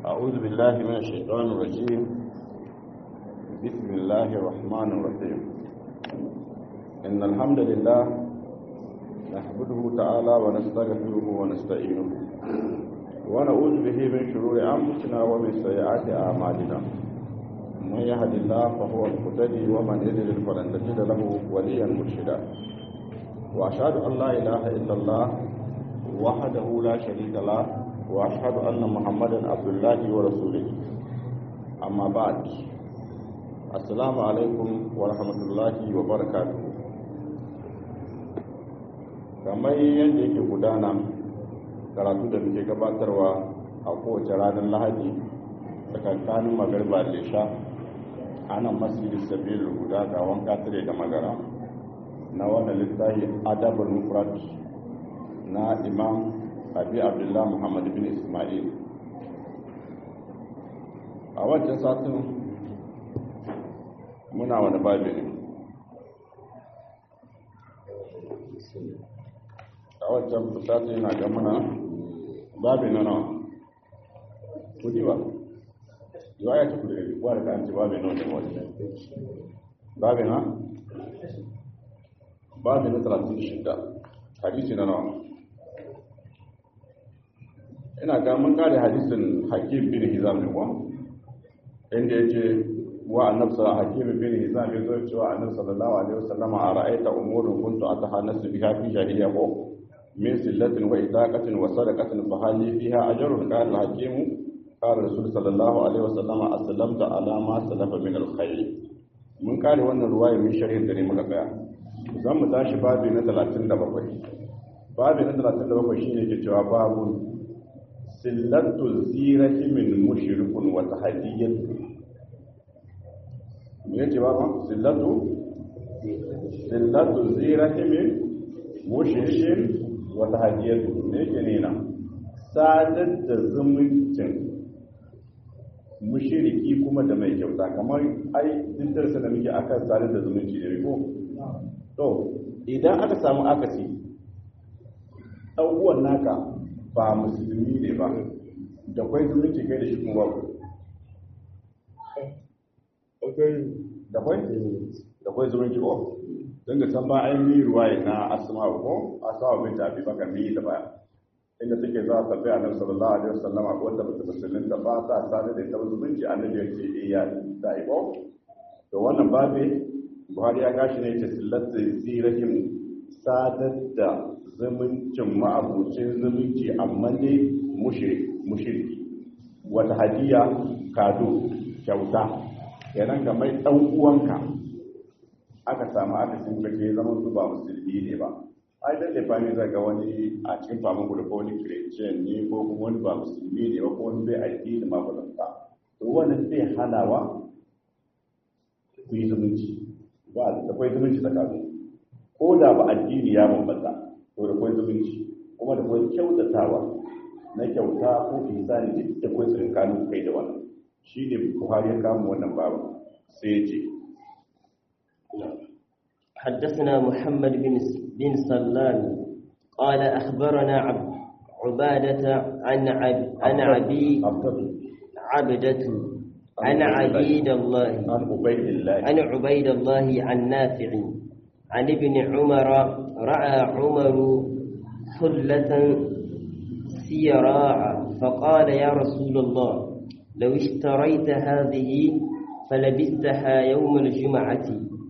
أعوذ بالله من الشيطان الرجيم بسم الله الرحمن الرحيم إن الحمد لله نحمده تعالى ونستغفره ونستعينه ونعوذ به من شرور أنفسنا ومن سيئات أعمالنا من يهد الله فهو المهتدي ومن يضلل فلن تجد له وليا مرشدا وأشهد أن لا إله إلا الله وحده لا شريك له واشهد ان محمدا عبد الله ورسوله اما بعد السلام عليكم ورحمه الله وبركاته kamar yadda yake gudana karatu da muke gabatarwa a kowace ranar lahadi tsakankanin magarba da sha a nan masjidin sabirin guda ga wanka tare da magara na wannan littafi adabul mufrad na imam abi abdullah muhammad bin ismail a wancan satin muna wani babi ne a wancan satin yana ga muna babi na nawa kudi ba yiwa ya ci kudi kuwa da kan ci babi na wajen wajen babi na babi na 36 hadisi na nawa ina ga mun kare hadisin hakim bin hizam ne ko inda yace wa annabi sallallahu hakim bin hizam ya zo cewa annabi sallallahu alaihi wasallam a ra'aita umurun kuntu atahanasu biha fi jahiliya ko min sillatin wa itaqatin wa sadaqatin fa hali fiha ajrun qala hakim qala rasul sallallahu alaihi wasallam aslamta ala ma salafa min alkhair mun kare wannan ruwaya min sharhin da ne muka tsaya zan mu tashi babi na 37 babi na 37 shine ke cewa babu sillatul zirati min mushrikun wa tahdiyatu me yace ba ma sillatu sillatul zirati min mushrikin wa tahdiyatu me yake ne na sadar da zumuncin mushriki kuma da mai kyauta kamar ai duk darasa da muke akan sadar da zumunci ne ko to idan aka samu akasi dan uwan naka ba musulmi ne ba da kwai zumunci kai da shi kuma babu da kwai da kwai zumunci ko don ga san ba an yi ruwaye na asma ko asma bin tafi baka mi da baya inda take za ta bai annabi sallallahu alaihi wasallam akwai wanda bata musulmin da ba ta sani da ita zumunci annabi ya ce eh ya da ko to wannan babe Buhari ya gashi ne ce sillatu zirahim sadar da zumuncin ma'abucin zumunci amma ne mushirki wata hadiya kado kyauta yanan ga mai ɗan uwanka aka samu aka sun kake zama su ba musulmi ne ba ai dan lefa ne zai ga wani a cikin famin gudu ko wani christian ne ko kuma wani ba musulmi ne ba ko wani bai addini ma ba to wannan zai hanawa ku yi zumunci ba da kwai zumunci tsakanin ko da ba addini ya bambanta to da kwai zumunci kuma da kwai kyautatawa na kyauta ko ihsani duk da kwai tsinkanin kai da wannan shi ne buhari ya kama wannan babu sai ya ce حدثنا محمد بن بن سلام قال أخبرنا عب عبادة عن عب عن عبي عبدة عن عبيد الله عن عبيد الله عن عبيد الله عن نافع عن ابن عمر رأى عمر حلة سيراع فقال يا رسول الله لو اشتريت هذه فلبستها يوم الجمعة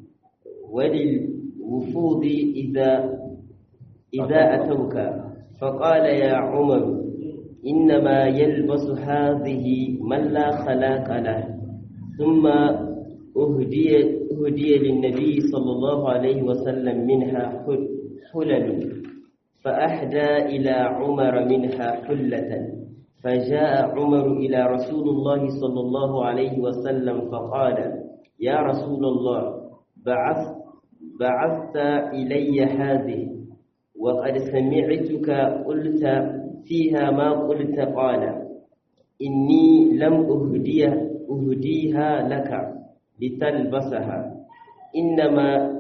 وللوفود إذا إذا أتوك فقال يا عمر إنما يلبس هذه من لا خلاق له ثم أهدي, أهدي للنبي صلى الله عليه وسلم منها حلل فأهدى إلى عمر منها حلة فجاء عمر إلى رسول الله صلى الله عليه وسلم فقال يا رسول الله بعث بعثت إلي هذه وقد سمعتك قلت فيها ما قلت قال إني لم أهدي أهديها لك لتلبسها إنما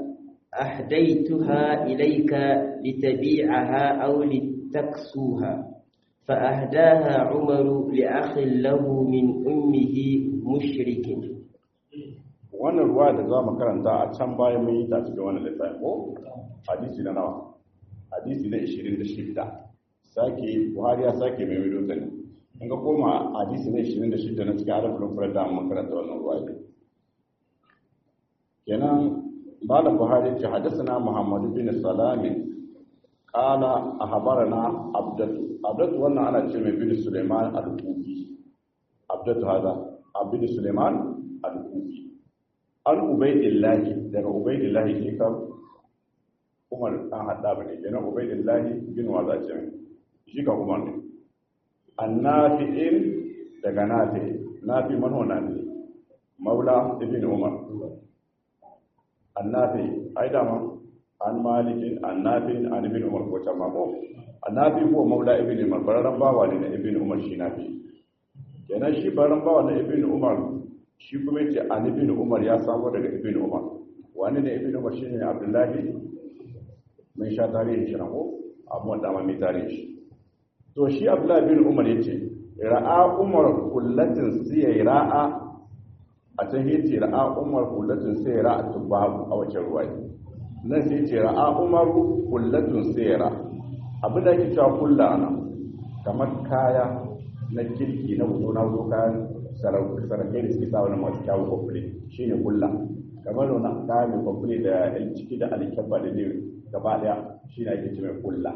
أهديتها إليك لتبيعها أو لتكسوها فأهداها عمر لأخ له من أمه مشرك wannan ruwa da za mu karanta a can bayan mun yi ta cikin wannan littafin ko hadisi na nawa hadisi na 26 sake buhari ya sake mai mai ne in ga koma hadisi na 26 na cikin arabin furar da mun karanta wannan ruwa ne kenan malam buhari ce hadisana muhammadu bin salamin qala ahbarana abdatu abdatu wannan ana ce mai bin suleiman al-kufi abdatu hada abdu suleiman al-kufi an ubaidillahi daga ubaidillahi ke kan umar an hada bane kenan ubaidillahi bin waza ce shi ka umar ne annafi'in daga nafi nafi manho nafi maula ibn umar annafi ai dama an malikin annafin an ibn umar ko can mako annafi ko maula ibn umar bararran bawa ne na ibn umar shi nafi kenan shi bararran bawa na ibn umar shi kuma yace an ibn umar ya samu daga ibn umar wani ne ibn umar shine abdullahi mun sha tarihin shi na ko amma da ma mai tarihin shi to shi abdullahi bin umar yace ra'a umar kullatin sai ra'a a can yace ra'a umar kullatin sai ra'a tubabu a wace ruwaya nan sai yace ra'a umar kullatin sai ra'a abin da yake cewa kulla ana kamar kaya na kirki na wuto na wuto kayan sarakai da suke sa wani masu kyawun kwamfule shi ne kulla kamar wani kayan mai kwamfule da yan ciki da alkyabba da ne gaba daya shi ne ake ce mai kulla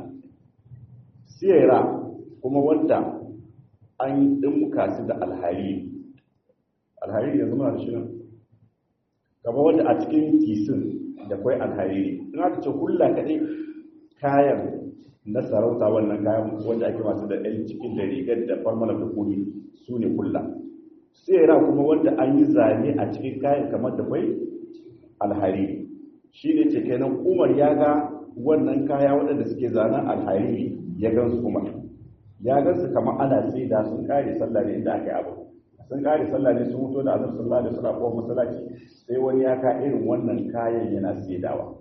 siyara kuma wanda an ɗinmuka su da alhariri alhariri yanzu muna da shi nan kamar wanda a cikin tisin da kwai alhariri in aka ce kulla kaɗai kayan na sarauta wannan kayan wanda ake masu da ɗan cikin da rigar da farmala da kuri su ne kulla siyara kuma wanda an yi zane a cikin kayan kamar da kwai alhariri shi ne ce kenan umar ya ga wannan kaya waɗanda suke zanen alhariri ya gansu umar ya gansu kamar ana sai da sun kare sallah ne inda aka yi abu sun kare sallah ne sun mutu da azar sallah da suna kowa masallaci sai wani ya ka irin wannan kayan yana saidawa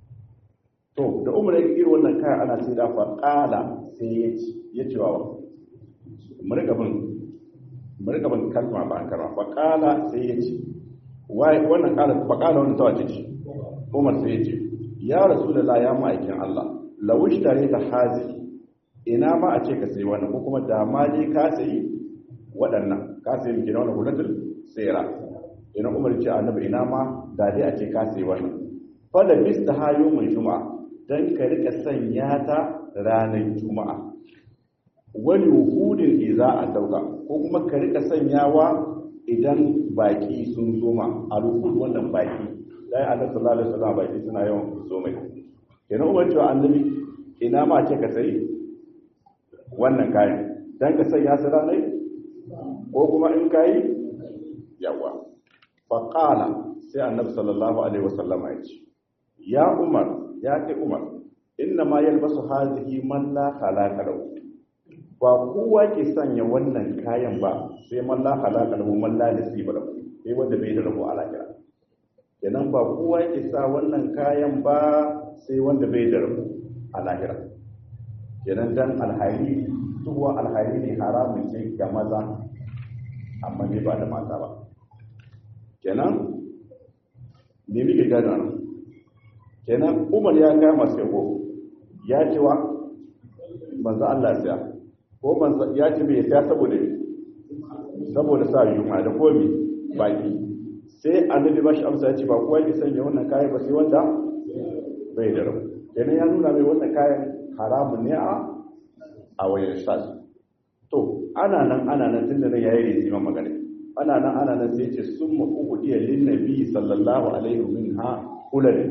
to da umar ya irin wannan kayan ana saida fa kala sai ya ci ya ci wa murgabin murgabin kalma ba kalma fa kala sai ya ci wai wannan kala fa kala wannan tawace ci umar sai ya ce ya rasulullah ya ma'aikin Allah lawish tare ta hazi ina ma a ce ka sayi wannan ko kuma da ma dai ka sayi waɗannan ka sayi miki na wannan hulatul sayra ina umar ce annabi ina ma da dai a ce ka sayi wannan fa da bista hayo mai juma'a dan ka rika sanya ta ranar juma'a wani wuhudin iza a dauka ko kuma ka rika sanyawa idan baki sun zo ma a rukun wannan baki dai annabi sallallahu alaihi wasallam baki suna yawan zo mai kenan umar cewa annabi ina ma ce ka sayi wannan kayan don ka sanya su ranai ko kuma in kayi yawa faƙala sai annabi sallallahu alaihi wasallama ya ce ya umar ya kai umar inna ma yalbasu hazihi man la khalaqa lahu ba kowa ke sanya wannan kayan ba sai man la khalaqa lahu man la nasiba lahu sai wanda bai da rabo alakira kenan ba kowa ke sa wannan kayan ba sai wanda bai da rabo alakira kenan dan alhari tuwa alhari ne haramun ce ga maza amma ne ba da mata ba kenan ne muke gano nan kenan umar ya kai masu yabo ya ce wa manzo Allah ya ko manzo ya ce me ya saboda saboda sa yunwa da komi baki sai annabi bashi amsa ya ce ba kowa yake sanya wannan kayan ba sai wanda bai da rabu kenan ya nuna mai wannan kayan haramun ne a a wayan sas to ana nan ana nan tun da ya yi riziman magana ana nan ana nan sai ce sun mafuku iya lin nabi sallallahu alaihi min ha kulalin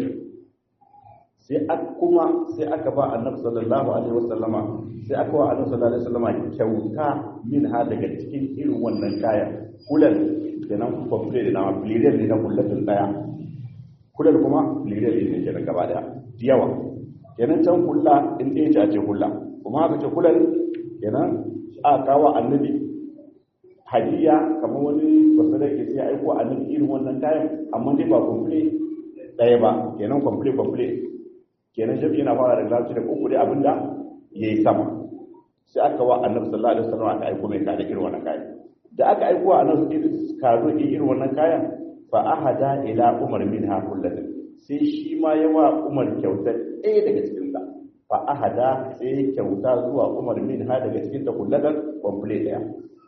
sai kuma sai aka ba annabi sallallahu alaihi wasallama sai aka wa annabi sallallahu alaihi wasallama kyauta min ha daga cikin irin wannan kaya kulal kenan kwamfule da nama filiriyar ne na kullatin daya kulal kuma filiriyar ne kenan gaba daya yawa kenan can kulla in ɗaya ce a ce kulla kuma haka ce kullum kenan a kawo annabi hadiya kamar wani basu da ke sai aiko annabi irin wannan kayan amma dai ba kwamfule ɗaya ba kenan kwamfule kwamfule kenan shafi yana fara da larabci da uku dai abinda ya yi sama sai aka wa annabi sallallahu alaihi wasallam aka aiko mai kada irin wannan kayan da aka aiko wa annabi kado irin wannan kayan fa ahada ila umar minha kullatan sai shi ma ya wa umar kyauta ɗaya daga cikin ta fa ahada sai kyauta zuwa umar minha daga cikin ta kullatan complete ɗaya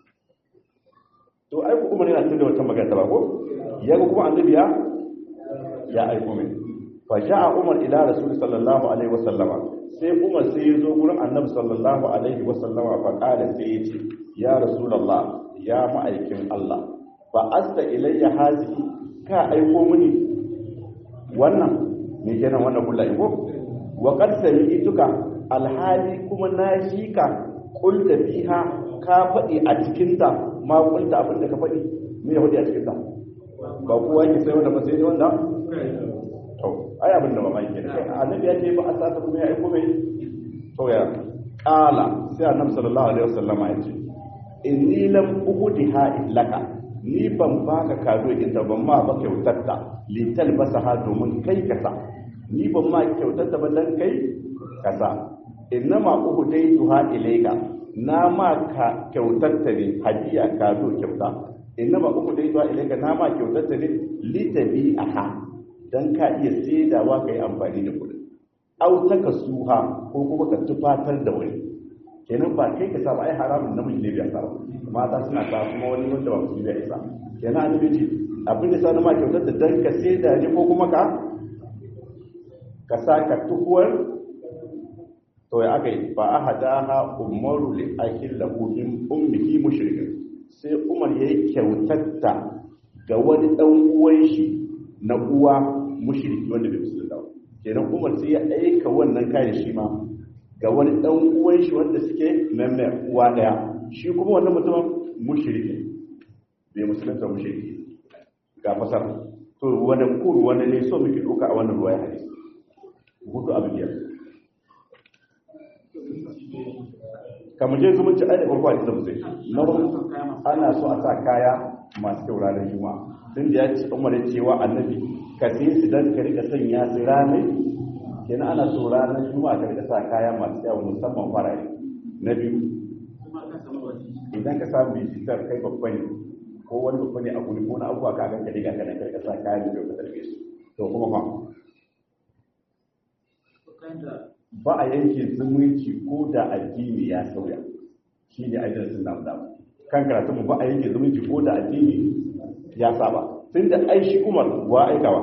to aiko umar yana tunda wata magana ba ko ya ga kuma annabi ya ya aiko mai fa ja'a umar ila rasul sallallahu alaihi wasallama sai umar sai ya zo gurin annabi sallallahu alaihi wasallama fa qala sai ya ce ya rasulullah ya ma'aikin Allah fa asta ilayya hazihi ka aiko mini wannan me kenan wannan kullai ko wa qad sami'tuka alhali kuma na shi ka qulta fiha ka faɗi a cikin ta ma qulta abin da ka faɗi me ya faɗi a cikin ta ba kowa yake sai wanda ba sai wanda to ai abin da mamaki ne annabi ya ce ba a sata kuma ya aiko mai to ya kala sai annabi sallallahu alaihi wasallama ya ce inni lam uhdiha laka ni ban baka kado ita ban ma ba kyautarta li talbasaha domin kai kasa ni ban ma kyautarta ba dan kai kasa innama uhdaytuha ilayka na ma ka kyautarta ne hadiya kado kyauta innama uhdaytuha ilayka na ma kyautarta ne li tabi'aha dan ka iya saidawa kai amfani da kudin au taka suha ko kuma ka tufatar da wani kenan ba kai ka saba ai haramun namiji ne bai sa mata suna sa kuma wani wanda ba musulmi bai sa kenan annabi ce abin da sa na ma kyautar da dan ka sai da ko kuma ka ka sa ka tukuwar to ya aka yi fa ahadaha umaru li akil lahu min ummihi mushrikin sai umar yayi kyautatta ga wani dan uwan shi na uwa mushriki wanda bai musulunta ba kenan umar sai ya aika wannan kayan shi ma ga wani dan uwan shi wanda suke memme uwa daya shi kuma wannan mutumin mushriki bai musulunta mushriki ga fasar to wani kuru wani ne so muke doka a wannan ruwaya hadisi hudu abin biyar kamar je zumunci ai da farko a cikin musai na ana so a sa kaya masu kyau ranar juma'a tun da ya ce umar ya cewa annabi ka sai su dan ka rika sanya su ranar kenan ana so ranar juma'a ka rika sa kaya masu kyau musamman farare na biyu idan ka samu bijitar kai babba ne ko wani babba ne a guri ko na abubuwa ka ganka diga kana ka rika sa kaya da kyau ka tarbe su to kuma fa ba a yanke zumunci ko da addini ya sauya shi ne ajiyar sun namu damu kan karatu mu ba a yanke zumunci ko da addini ya saba tun da ai shi umar wa aikawa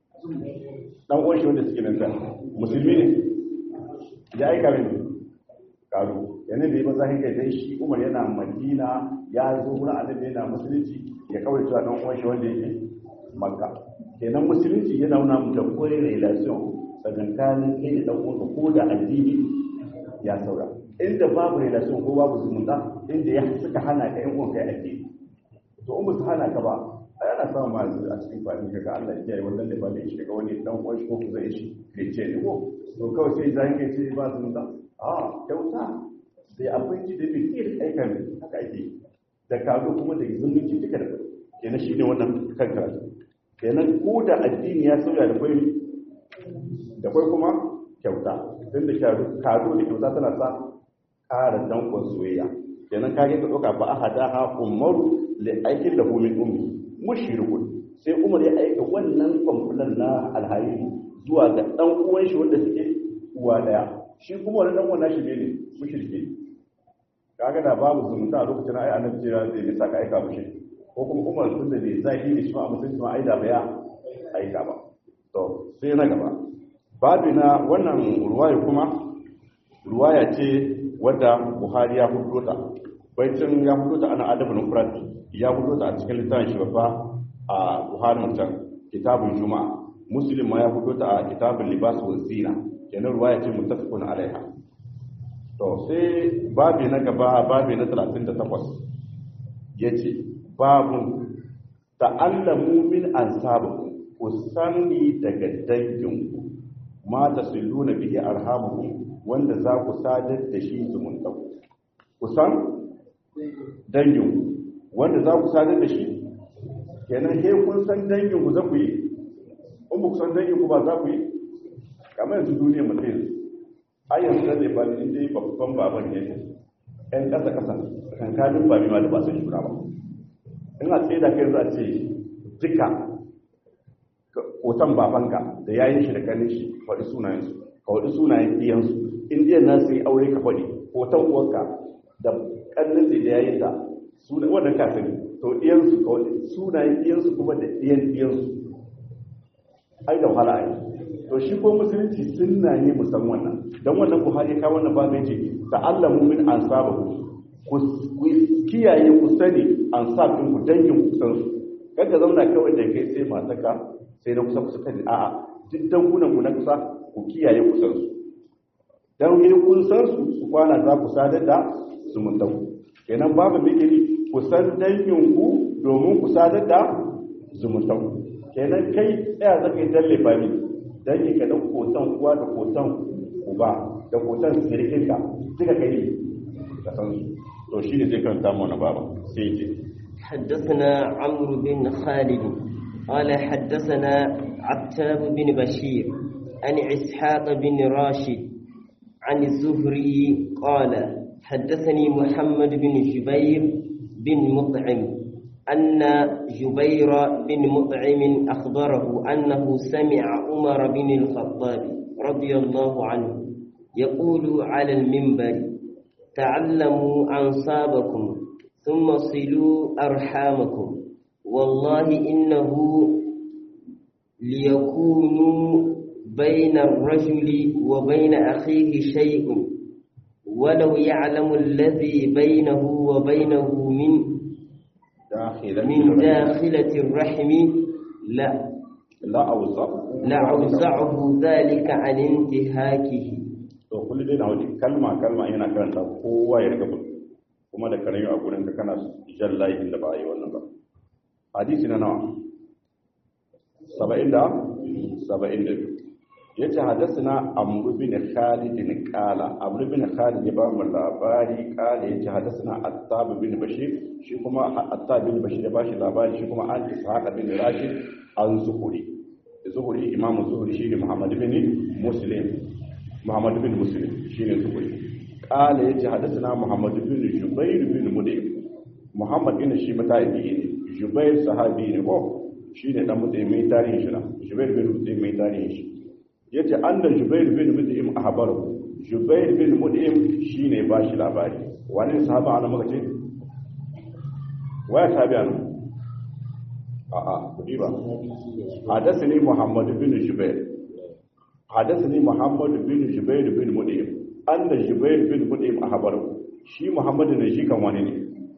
dan uwan shi wanda suke nan kan musulmi ne ya aika min karu yana da yi maza kai dai shi umar yana madina ya zo wurin annabi yana musulunci ya kawai cewa dan uwan shi wanda yake makka kenan musulunci yana nuna mu da koyi relation tsakankanin kai da dan uwanka ko da addini ya saura inda babu relation ko babu zumunta inda ya suka hana ka yan uwanka ya addini to in ba su hana ka ba a yana samun ma a cikin fadin ka ga Allah ya kiyaye wannan da ba da shi ga wani dan uwan shi ko ku zai shi ke ce ni ko to kawai sai zai ke ce ba zumunta a kyauta sai abinci da bi ke aika ne haka ake da kazo kuma da zumunci duka da kenan shine wannan kan karatu kenan ko da addini ya sauya da kwai da kwai kuma kyauta tun da kado da kyauta tana sa ƙara dankon soyayya kenan kage ka ɗauka ba a hada ha umaru li aikin da min ummi mushrikun sai umar ya aika wannan kwamfulan na alhari zuwa ga ɗan uwan shi wanda suke uwa daya shi kuma wani ɗan uwan nashi ne mushrike kaga da babu zumunta a lokacin ai annabi ce zai ne saka aika mushi ko kuma umar tun da bai zahiri ne shi ma a mutunci ma aida ba ya aika ba to sai na gaba babu na wannan ruwaya kuma ruwaya ce wadda buhari ya hudu ta baitin ya hudu ta ana adabin mufrad ya hudu ta a cikin littafin shi babba a buhari mutan kitabun juma'a muslim ma ya hudu ta a kitabun libas wa zina kenan ruwaya ce muttafiqun alaiha to sai babi na gaba babi na 38 yace babun ta'allamu min ansabikum ku sani daga danginku ma tasiluna bihi arhamukum wanda za ku sadar da shi zumunta ku san danginku wanda za ku sadar da shi kenan he kun san danginku za ku yi in ku san danginku ba za ku yi kamar yanzu duniya mutum ai yanzu da zai bani inda yi babban baban ne 'yan ƙasa ƙasa kankanin ba ma da ba su shura ba in a tsaye da kai za a ce duka hoton babanka da yayin shi da kanin shi faɗi sunayensu ka faɗi sunayen iyansu in iyan na su yi aure ka faɗi hoton uwarka da kanin da yayin ta wannan ka sani to iyansu ka faɗi sunayen iyansu kuma da iyan iyansu ai da wahala ai to shi ko musulunci sunna ne musan wannan dan wannan buhari ka wannan ba mai ce ta'allamu min ansabahu ku kiyaye ku sani ansabin ku dangin ku san su kaga zauna kawai da kai sai mataka sai na kusa kusa kan a'a duk dangunan ku na kusa ku kiyaye ku san su dan yi kun san su su kwana za ku sadar da zumuntan ku kenan babu zikiri ku san dangin ku domin ku sadar da zumuntan ku kenan kai tsaya zaka yi dalle fami dangin ka dan kotan uwa da kotan uba da kotan sirkin ka duka kai ka san su to shine zai karanta mu na baba sai ya ce حدثنا عمرو بن خالد قال حدثنا عتاب بن بشير عن إسحاق بن راشد عن الزهري قال حدثني محمد بن جبير بن مطعم أن جبير بن مطعم أخبره أنه سمع عمر بن الخطاب رضي الله عنه يقول على المنبر تعلموا أنصابكم ثم صلوا أرحامكم والله إنه ليكونوا بين الرجل وبين أخيه شيء ولو يعلم الذي بينه وبينه من داخلة من داخلة الرحم لا la auza لعوزعه ذلك عن انتهاكه to kullu dai na wani kalma kalma yana karanta kowa ya riga bin kuma da karayu a gurin ka kana jan layi inda ba a yi wannan ba hadisi na nawa saba'in da saba'in da biyu ya ce hadasina amru bin khalid bin kala amru bin khalid ya ba mu labari kala ya ce hadasina attab bin bashir shi kuma attab bin bashir ya ba shi labari shi kuma an ishaq bin rashid an zuhuri zuhuri imam zuhuri shi ne muhammad bin muslim muhammad bin muslim shi ne zuhuri kala ya ce hadasina muhammad bin jubair bin mudim muhammad bin shi mata'ibi ne jubair sahabi ne ko shi ne dan mutum mai tarihin shi na jubair bin mutum mai tarihin shi ya ce an da jubair bin mutum a habaru jubair bin mutum shi ne ba shi labari wani sahaba ana maka ce waya sahabi ana a'a kudi ba hadasa ne muhammadu bin jubair hadasa ne muhammadu bin jubair bin mutum an da jubair bin mutum a habaru shi muhammadu ne shi kan wani ne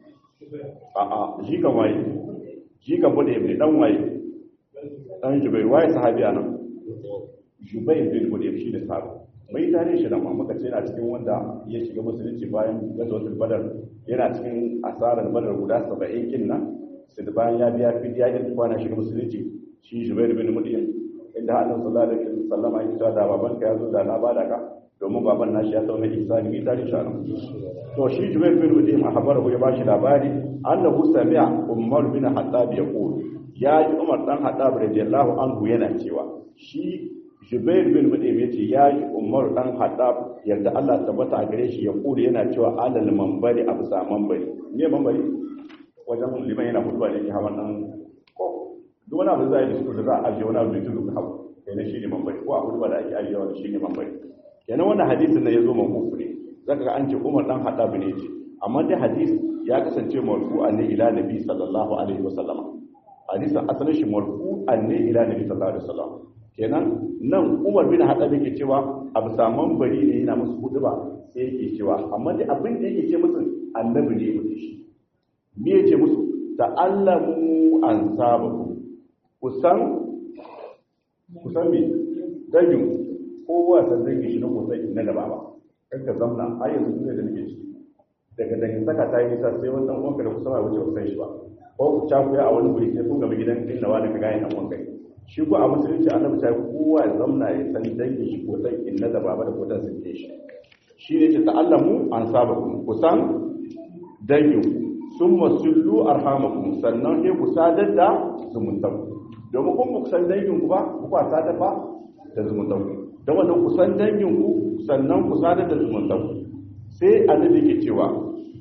a'a shi kan waye shi kan mutum ne dan waye dan jubair waye sahabi ana jubair bin mutum shi ne sahabi mai tare shi da muka ce yana cikin wanda ya shiga musulunci bayan gazawatul badar yana cikin asarar badar guda 70 kin nan sai da bayan ya biya fidiya ya kwana shiga musulunci shi jubair bin mutum inda Allah sallallahu alaihi wasallam ya ce da baban ka yazo da na bada ka domin baban nashi ya tauna ihsani mai tare shi anan to shi jubair bin mutum a habar ya bashi labari annahu sami'a umar bin hattab yaqul ya ji umar dan hattab radiyallahu anhu yana cewa shi Jubair bin Mut'im yace ya yi Umar dan Haddab yadda Allah tabbata a gare shi ya kure yana cewa alal manbari a bisa manbari me manbari wajen liman yana hutuba da yake hawan dan ko duk wani abu zai da su da za a ajiye wani abu da tudu ka hawa kenan shine manbari ko a hutuba da ake ajiye wani shine manbari kenan wannan hadisin nan yazo mafufu ne zaka ga an ce Umar dan Haddab ne yace amma dai hadisi ya kasance marfu'an ne ila nabi sallallahu alaihi wasallam hadisin asalin shi marfu'an ne ila nabi sallallahu alaihi wasallam kenan nan umar bin haɗa yake cewa a bisa mambari ne yana musu hudu ba sai yake cewa amma da abin da yake ce musu annabi ne mutu shi me yake musu ta'allamu an sabaku kusan kusan me dangin kowa san dangin shi na kusan na gaba ba kanka zamna har yanzu ne da nake ciki daga dangin saka ta yi nisa sai wannan uwanka da kusa ba wuce kusan shi ba ko ku cakuya a wani wuri sai kun gaba gidan inda wani ka gane dan uwanka shi ko a musulunci annabi ta kowa ya zamna ya san dangin shi ko san inna da baba da kodan sun shi shi ne ce ta'allamu an saba ku ku san dangin sun masullu arhamakum sannan sai ku sadar da zumuntan domin kun ku san dangin ku ba ku ba sadar ba da zumuntan ku da wannan ku san dangin ku sannan ku sadar da zumuntan ku sai annabi ke cewa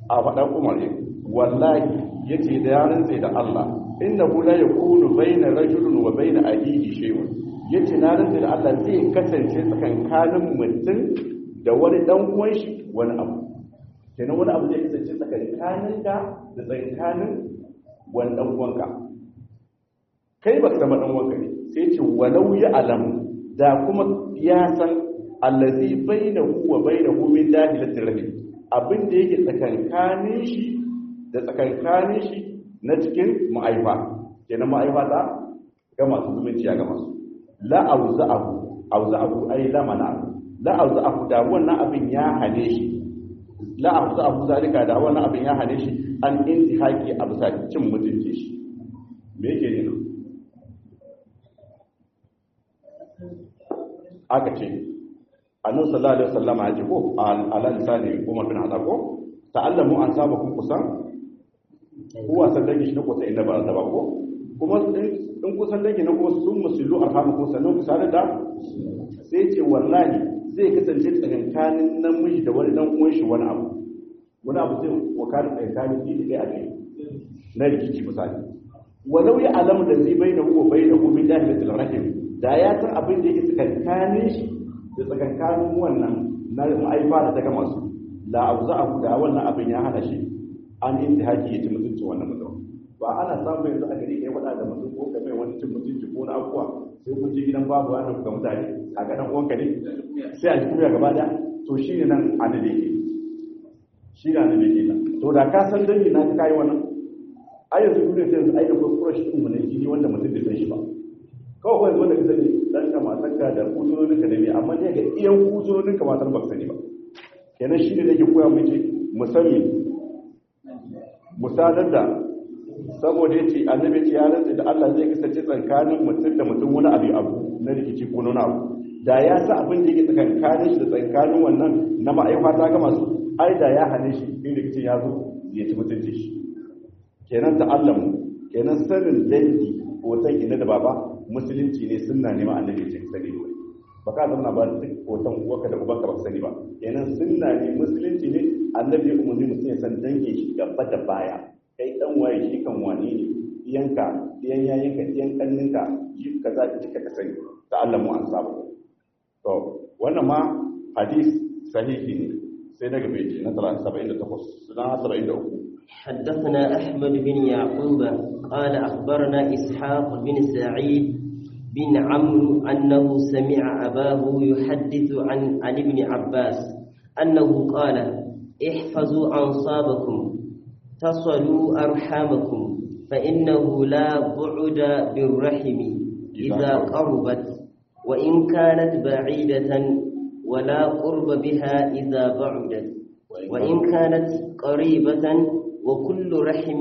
a faɗan umar ne wallahi yace da yaran sai da Allah innahu la yakunu bayna rajulin wa bayna ahihi shay'un yace na rantsa da Allah zai kasance tsakankanin mutum da wani dan uwan shi wani abu kenan wani abu zai kasance tsakankanin ka da tsakanin wani dan uwanka kai ba ka dan uwanka ne sai ce walau ya alamu da kuma ya san allazi bainahu wa bainahu min dahilatir rahim abin da yake tsakankanin shi da tsakankanin shi na cikin ma'aifa kenan ma'aifa ta ga masu zumunci ga masu la auza'ahu auza'ahu ai la mana la auza'ahu da wannan abin ya hane shi la auza'ahu zalika da wannan abin ya hane shi an intihaki a bisa cin mutunci shi me yake ne aka ce annabi sallallahu alaihi wasallam ya ce ko ala lisani Umar bin Khattab ko ta'allamu an saba kun kusan ko wasan dangi shi na kusa inda ba ta ba ko kuma in kusan dangi na ko sun musullu arhamu ko sannan kusa da sai ce wallahi zai kasance tsakankanin namiji da wani dan uwan shi wani abu wani abu zai wakar tsakankanin shi da a kai na rikici misali walau ya alamu da zai bai da ko bai da ko min dahilatul rahim da ya san abin da yake tsakankanin shi da tsakankanin wannan na ma'aifa da ta gama su la auza abu da wannan abin ya hana shi an intihaki ya ci mutuncin wannan mutum ba ana samun yanzu a gari kai wada da mutum ko ka mai wani cin mutunci ko na abuwa sai kun je gidan babu wannan ga mutane a ga dan uwanka ne sai a ji gaba da to shine nan an da yake shi da ne yake nan to da ka san dangi na ka kai wannan ai yanzu dole sai yanzu ai da kuskure shi mun ne jini wanda mutum bai san shi ba kawai kawai wanda ka sani dan ka matarka da kusurorin ka da ne amma ne ga iyan kusurorin ka matar ba ka sani ba kenan shi ne nake koya mu ce musamman musadar da saboda yace annabi ce ya rantsa da Allah zai kasance tsakanin mutum da mutum wani abu abu na rikici ko nuna abu da ya sa abin da yake tsakankanin shi da tsakanin wannan na ma'aifa ta ga masu ai da ya hane shi in rikicin ya zo ya ci mutunci shi kenan ta'allamu kenan sanin dangi hoton ina da baba musulunci ne sunna ne ma annabi ce sani ne ba ka zama ba duk hoton uwarka da ubanka ba sani ba kenan sunna ne musulunci ne annabi ya umarni mutum ya san dangin shi gaba da baya kai dan waye shi kan wane ne iyanka iyan yayinka iyan kanninka yi kaza ki ka sani da Allah mu an sabu to wannan ma hadis sahihi ne sai daga beji na 78 na 73 حدثنا أحمد بن يعقوب قال أخبرنا إسحاق بن سعيد بن عمرو أنه سمع أباه يحدث عن عن ابن عباس أنه قال احفظوا أنصابكم تصلوا أرحامكم فإنه لا بعد بالرحم إذا قربت وإن كانت بعيدة ولا قرب بها إذا بعدت وإن كانت قريبة وكل رحم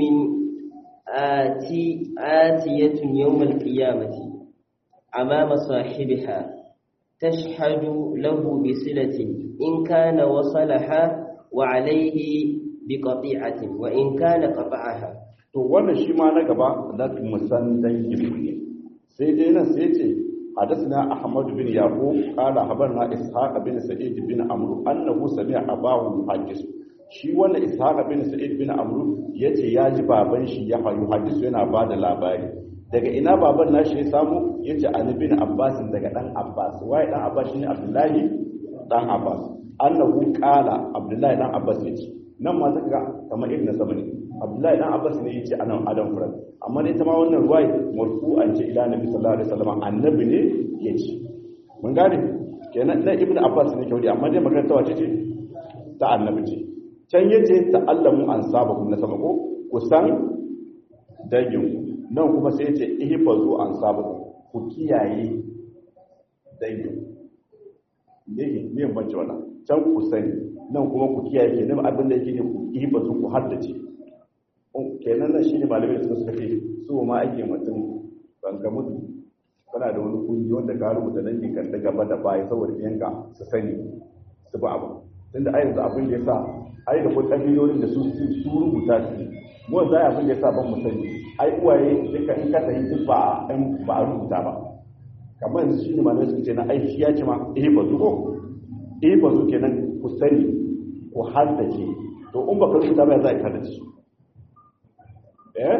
آتي آتية يوم القيامة أمام صاحبها تشهد له بصلة إن كان وصلها وعليه بقطيعة وإن كان قطعها to wannan shi ma na gaba na musan dangin ne sai dai nan sai ce حدثنا أحمد بن يعقوب قال خبرنا إسحاق بن سعيد بن عمرو أنه سمع أباه يحدث shi wannan ishaq bin sa'id bin amru yace ya ji baban shi ya hayu hadisu yana bada labari daga ina baban nashi ya samu yace ali bin abbas daga dan abbas waye dan abbas shine abdullahi dan abbas annahu qala abdullahi dan abbas yace nan ma zaka kamar ibn sabani abdullahi dan abbas ne yace anan adam furan amma ne ta ma wannan ruwai marfu'an ce ila nabi sallallahu alaihi wasallam annabi ne yace mun gane kenan na ibn abbas ne kyaudi amma dai magana ta wace ce ta annabi ce can yace ta'allamu an saba kun na sama ko kusan dangin nan kuma sai yace ihfazu an saba ku kiyaye dangin ne ne bance wannan can ku sani nan kuma ku kiyaye ke nan abin da yake ne ku ihfazu ku haddace kenan nan shine malamai suka suka ce su ma ake mutum ban ka mutu kana da wani kungiyo wanda ka rubuta dangin kan da gaba da baya saboda yanka su sani su ba abu tunda a yanzu abin da ya sa ai da kuma ƙabilolin da su su rubuta su mu za a abin da ya sa ban mu sani ai uwaye duka in ka tafi duk ba ba a rubuta ba kamar yanzu shine malamai suka ce na ai shi ya ce ma eh ba zuko eh ba zuke nan ku sani ku haddace to in baka rubuta ba za ka kada su eh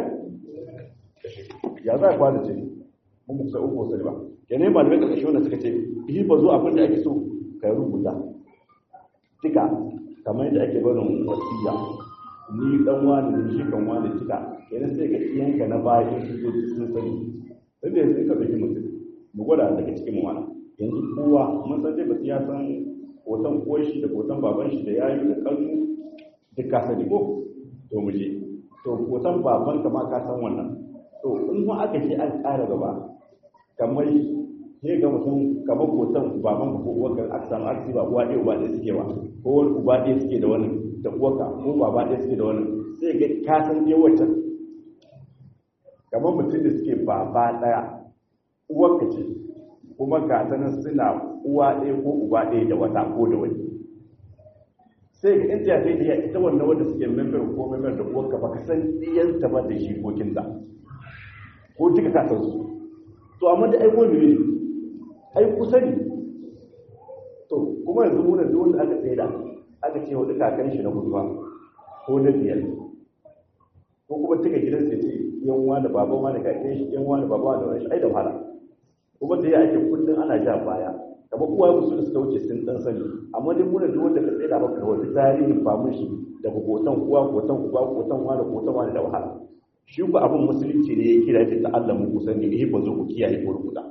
ya za ka kwada ce mun musa uku sai ba yana malamai karkashin wanda suka ce yi ba zo abin da ake so ka rubuta tika kamar yadda ake barin wasiya ni dan wani ne shi kan wani tika kenan sai ga iyanka na baya su zo sun sani sai da yanzu ka dauki mutum mu gwada daga cikin mu wani yanzu kowa mun san dai basu ya san hoton uwar shi da hoton baban shi da yayi da kannu duk ka sani ko to mu je to hoton baban ka ma ka san wannan to in ma aka ce an ƙara gaba kamar sai ga mutum kamar hoton baban ko uwar ka aka samu aksi ba uwa ɗaya uba ɗaya suke ba ko wani uba ɗaya suke da wani da uwarka ko baba ɗaya suke da wani sai ga ka san dai wacce kamar mutum da suke baba ɗaya uwarka ce kuma ga ta nan suna uwa ɗaya ko uba ɗaya da wata ko da wani sai ga inda sai da ita wannan wanda suke member ko member da uwarka ba ka san ɗiyanta ba da jikokinta ko duka ka san su to amma da aiko ne ai kusa ne to kuma yanzu mu da duk wanda aka tsaida aka ce wa kakan shi na mutuwa ko na biyar ko kuma tuka gidan sai ce yan wani baban wani kakan shi yan wani baban wani wani ai da wahala kuma da ya ake kullum ana ja baya kamar uwa musu da suka wuce sun dan sani amma dai mu da duk wanda ka tsaida maka wani tarihin famun shi da hoton uwa hoton uba hoton wani hoton wani da wahala shi ku abin musulunci ne ya kira ta Allah mu kusan ne eh ba zo ku kiyaye ko rubuta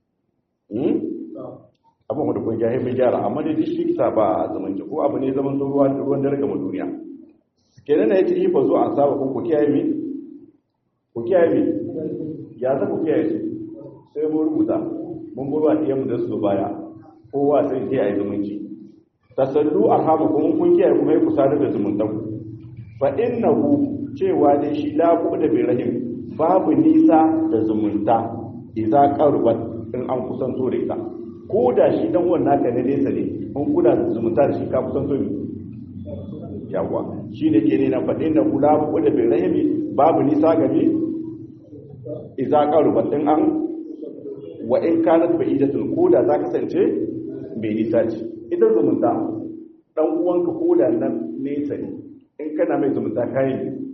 abin wanda kun jahi mai gyara amma dai shi sa ba zamanci ko abu ne zaman ruwa ruwan dare gama duniya kenan na yace ifa zo an saba ku kiyaye mi ku kiyaye mi ya za ku kiyaye su sai mun rubuta mun gurba diyan mu da su baya kowa sai kiyaye zumunci tasallu arhamukum kun kiyaye kuma ku sadar da zumuntan fa innahu cewa dai shi la da bi rahim babu nisa da zumunta idza qarbat in an kusanto da ita ko da shi dan wannan ka ne nesa ne an kuna da zumunta da shi ka kusanto ne yawa shi ne ke ne na faɗin da kula ko da bai rahimi babu nisa gabe idza qarubat in an wa in kanat ba'idatun ko da za kasance bai nisa ce ita zumunta dan uwanka ko da nan nesa ne in kana mai zumunta kai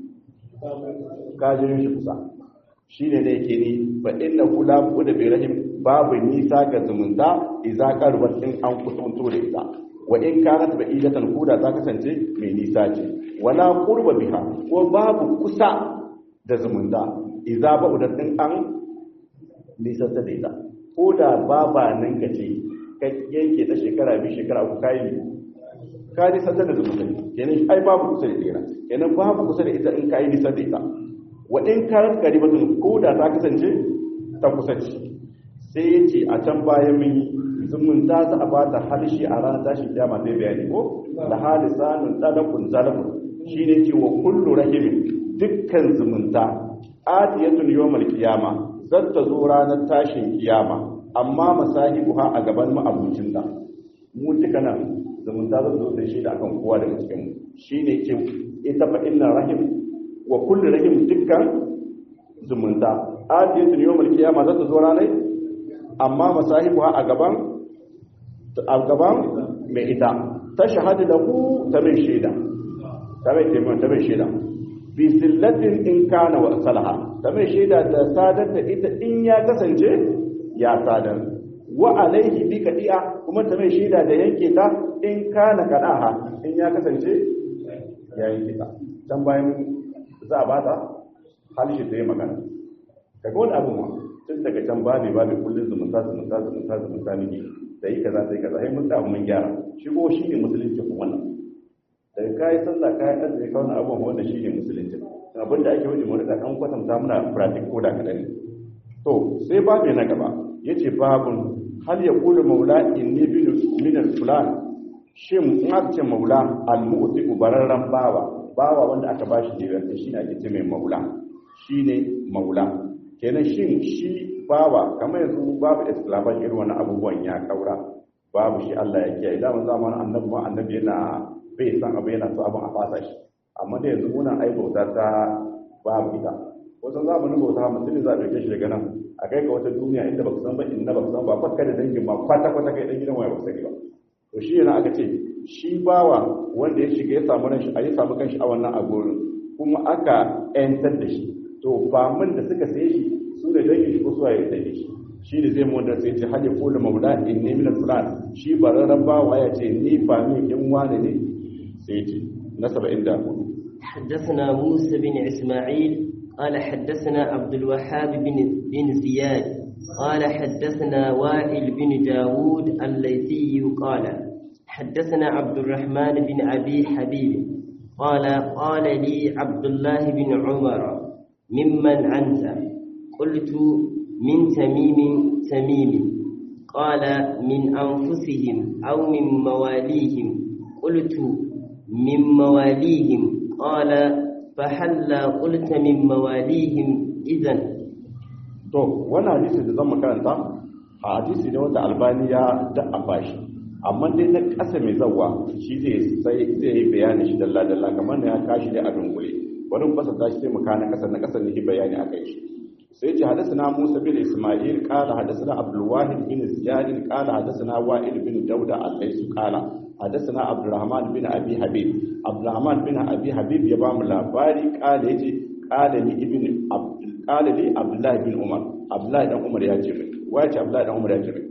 ka jirin shi kusa shi ne da yake ni fa inna kula ko da bai rahim babu nisa ga zumunta idza qarbat in an kusanto da ita wa in kanat ba'idatan kuda ta kasance mai nisa ce wala qurba biha ko babu kusa da zumunta idza ba'udat in an nisa ta da ita ko da baba nan ka ce ka yanke ta shekara biyu shekara uku kai ka nisa ta da zumunta kenan ai babu kusa da ita kenan babu kusa da ita in kai nisa da ita wa in kanat qaribatun ko da ta kasance ta kusaci sai ya ce a can bayan mun yi zumunta za a bata harshe a ranar tashin kiyama zai bayani ko da halisanun talakun zalakun shi ne ce wa kullu rahimin dukkan zumunta atiyatun yawmal kiyama zan ta zo ranar tashin kiyama amma masahibu ha a gaban ma'abucin da mu duka nan zumunta zan zo da shi da akan kowa daga cikin mu shi ne ce ita fa inna rahim wa kullu rahim dukkan zumunta atiyatun yawmal kiyama zan ta zo ranar amma masahibu a gaban a gaban mai ita ta shahadu da ku ta mai shaida ta mai taimakon ta mai shaida bi sillatin in kana wa salaha ta mai shaida da sadar da ita in ya kasance ya sadar wa alaihi bi kadi'a kuma ta mai shaida da yanke ta in kana kadaha in ya kasance ya yanke ta dan bayan za a bata halishi ta yi magana kaga wani abu ma tun daga can babi babi kullum zumunta zumunta zumunta zumunta miki da yi kaza sai kaza sai mun samu mun gyara shigo shi ne musulunci kuma wannan daga kayi sallah kayi azumi ka wannan abubuwan wanda shi ne musulunci abin da ake wajen wani ɗan kwatanta muna pratik ko da kaɗan to sai babi na gaba ya ce babun hal ya kula maula inni min fulan shin in aka ce maula al-mu'ti bararran bawa bawa wanda aka bashi jiran shi ne ake ce mai maula shine maula kenan shin shi bawa kamar yanzu babu islaman irin wani abubuwan ya kaura babu shi Allah ya kiyaye da mun zamanin annabi ma annabi yana bai san abu yana so abin a fasa shi amma da yanzu muna ai bauta ta babu ita wasu zamanin bauta mutum za a dauke shi daga nan a kai ka wata duniya inda baka san ba inda baka san ba fakka da dangin ma kwata kwata kai dan gidan waya baka sani ba to shi yana aka ce shi bawa wanda ya shiga ya samu ranshi a ya samu kanshi a wannan agorin kuma aka yantar da shi to famin da suka saye shi su da dangin shi ko su ya saye shi shi ne zai mu wanda sai ce hali ko da maula in ne min fulan shi bararren bawa ya ce ni famin in wane ne sai ce na 74 حدثنا موسى بن إسماعيل قال حدثنا عبد الوهاب بن بن زياد قال حدثنا وائل بن داود الليثي قال حدثنا عبد الرحمن بن أبي حبيب قال قال لي عبد الله بن عمر ممن أنت قلت من تميم تميم قال من أنفسهم أو من مواليهم قلت من مواليهم قال فهلا قلت من مواليهم إذن to wannan hadisi da zan makaranta a hadisi ne wanda albani ya da'afa shi amma dai na ƙasa mai zawa shi zai sai zai yi bayani shi dalla dalla kamar da ya kashi da a dungule wani fasa ta shi sai mu kana ƙasa na ƙasa ne yi bayani akai shi sai ce hadasana Musa bin Isma'il qala hadasana Abdul Wahid bin Ziyad qala hadasana Wa'il bin Dawda al-Laysu qala hadasana Abdurrahman bin Abi Habib Abdurrahman bin Abi Habib ya ba mu labari qala yace qala ni ibn Abdul qala li Abdullah bin Umar Abdullah dan Umar ya ce mai wace Abdullah dan Umar ya ce mai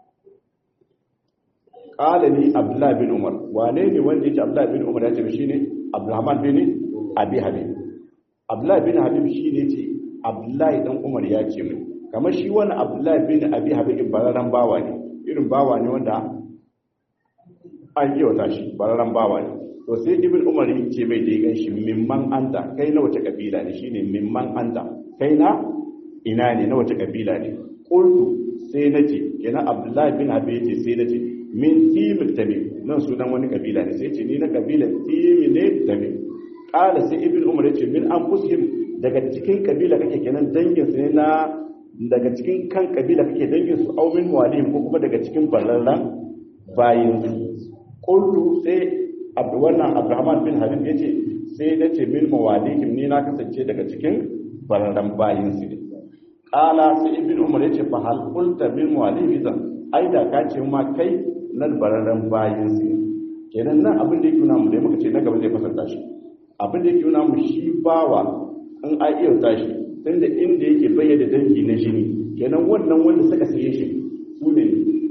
qala li Abdullah bin Umar wane ne wanda yake Abdullah bin Umar ya ce mai shine Abdurrahman bin Abi Habib Abdullah bin Habib shine yace abdullahi dan umar ya ce mai kamar shi wani abdullahi bin abi habibin bararren bawa ne irin bawa ne wanda an yi wata shi bararren bawa ne to sai ibn umar ya ce mai da ya gan shi mimman anta kai na wace kabila ne shine mimman anta kai na ina ne na wace kabila ne qultu sai nace kenan abdullahi bin habib yace sai nace min timil tamim nan sunan wani kabila ne sai ce ni na kabila timil ne tamim qala sai ibn umar yace min anfusihim daga cikin kabila kake kenan dangin su ne na daga cikin kan kabila kake dangin su au min walihim ko kuma daga cikin bararran bayin su qultu sai abu wannan abrahman bin habib yace sai nace min mawalihim ni na kasance daga cikin bararran bayin su ne qala sai ibn umar yace fa hal qulta min mawalihim idan ai da ka ce ma kai nan bararran bayin su ne kenan nan abin da yake nuna mu dai muka ce na gaba zai fasanta shi abin da yake nuna mu shi bawa in a iya tashi tunda inda yake bayyana dangi na jini kenan wannan wanda suka saye shi su ne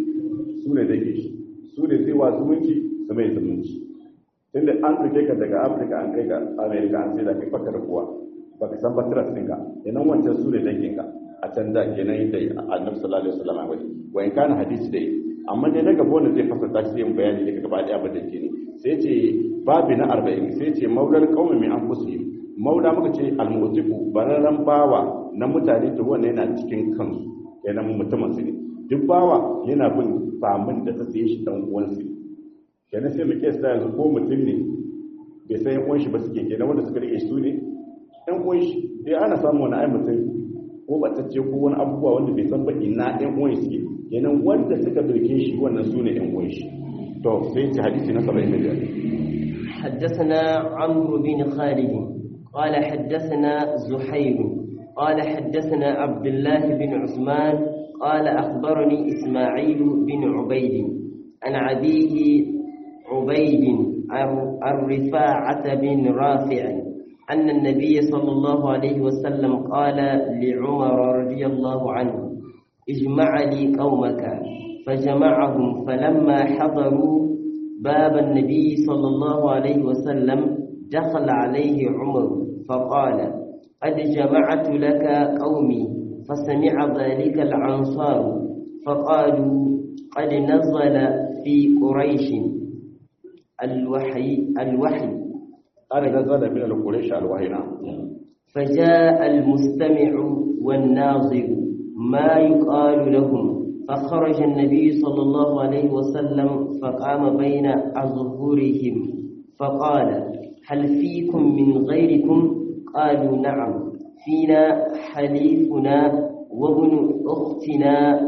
su ne dangi shi su ne sai wa zumunci su mai zumunci tunda an ɗauke ka daga afirka an kai ka amerika an sai da kai fakar kuwa baka san batiras ɗinka kenan wancan su ne danginka a can da kenan yadda annabi sallallahu alaihi wasallam wani wa in kana hadisi dai amma dai na gaba wanda zai fasarta shi zai bayani daga gaba daya abin da ke ne sai ce babi na arba'in sai ce maular kaumin min anfusihim maula muka ce almutiku bararren bawa na mutane to wannan yana cikin kansu yana mutumin su ne duk bawa yana bin famin da ta saye shi dan uwan su kenan sai mu kesa yanzu ko mutum ne bai san yan uwan shi ba suke kenan wanda suka rike su ne yan uwan shi dai ana samu wani ai mutum ko batacce ko wani abubuwa wanda bai san ba ina yan uwan suke kenan wanda suka birke shi wannan su ne yan uwan shi to sai ce hadisi na 75 حدثنا عمرو بن خالد قال حدثنا زحير قال حدثنا عبد الله بن عثمان قال أخبرني إسماعيل بن عبيد عن عبيه عبيد عن رفاعة بن رافع أن النبي صلى الله عليه وسلم قال لعمر رضي الله عنه اجمع لي قومك فجمعهم فلما حضروا باب النبي صلى الله عليه وسلم دخل عليه عمر فقال قد جمعت لك قومي فسمع ذلك العنصار فقالوا قد نزل في قريش الوحي الوحي قال نزل من القريش الوحي نعم فجاء المستمع والناظر ما يقال لهم فخرج النبي صلى الله عليه وسلم فقام بين أظهرهم فقال هل فيكم من غيركم قالوا نعم فينا حليفنا وابن أختنا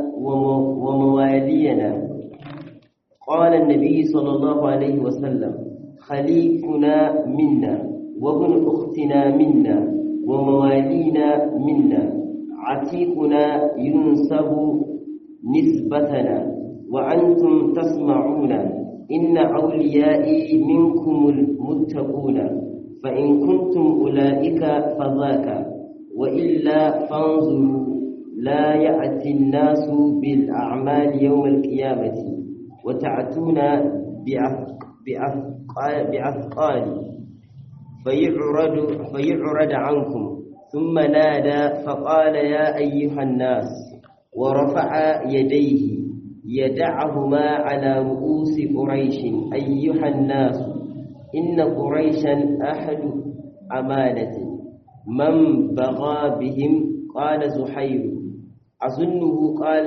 وموالينا قال النبي صلى الله عليه وسلم خليفنا منا وابن أختنا منا وموالينا منا عتيقنا ينسب نسبتنا وأنتم تسمعون إن أوليائي منكم المتقون فإن كنتم أولئك فذاك وإلا فانظروا لا يأتي الناس بالأعمال يوم القيامة وتعتون بأثقال فيعرض, فيعرض عنكم ثم نادى فقال يا أيها الناس ورفع يديه يدعهما على رؤوس قريش أيها الناس إن قريشا أحد أمانة من بغى بهم قال زحير أظنه قال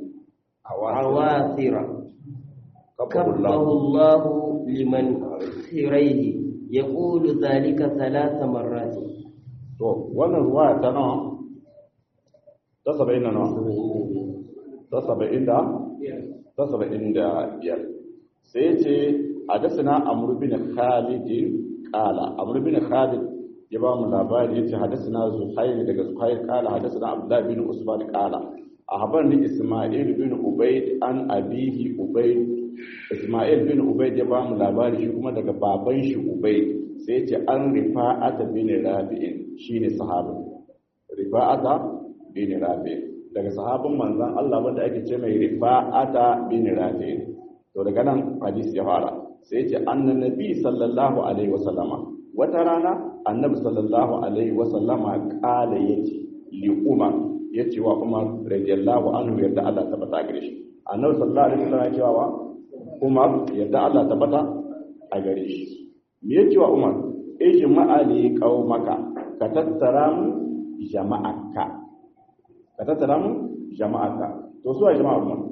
العواثر كبه الله لمن خيريه يقول ذلك ثلاث مرات to wannan ruwaya ta nawa ta saba'in da nawa ta saba'in da ta saba'in da biyar sai ce a dasina amur bin khalidin kala amur bin khalid ya ba mu labari ya ce hadasina zuhair daga zuhair kala hadasina abdullahi bin usman kala a habar ni isma'il bin ubaid an abihi ubaid isma'il bin ubaid ya ba mu labari shi kuma daga baban shi ubaid sai ce an rifa'ata bin rabi'in shine sahabin rifa'ata bin rabi'in daga sahabin manzon Allah wanda ake ce mai rifa'ata bin rabi'in to daga nan hadisi ya fara sai ce annan nabi sallallahu alaihi wasallama wata rana annabi sallallahu alaihi wasallama kala yace li umar yace wa umar radiyallahu anhu yadda Allah ta bata gare shi annabi sallallahu alaihi wasallama ya ce wa umar yadda Allah ta bata a gare shi me yake wa umar ijma'a li qaumaka ka tattara mu jama'aka ka tattara mu jama'aka to su a jama'a umar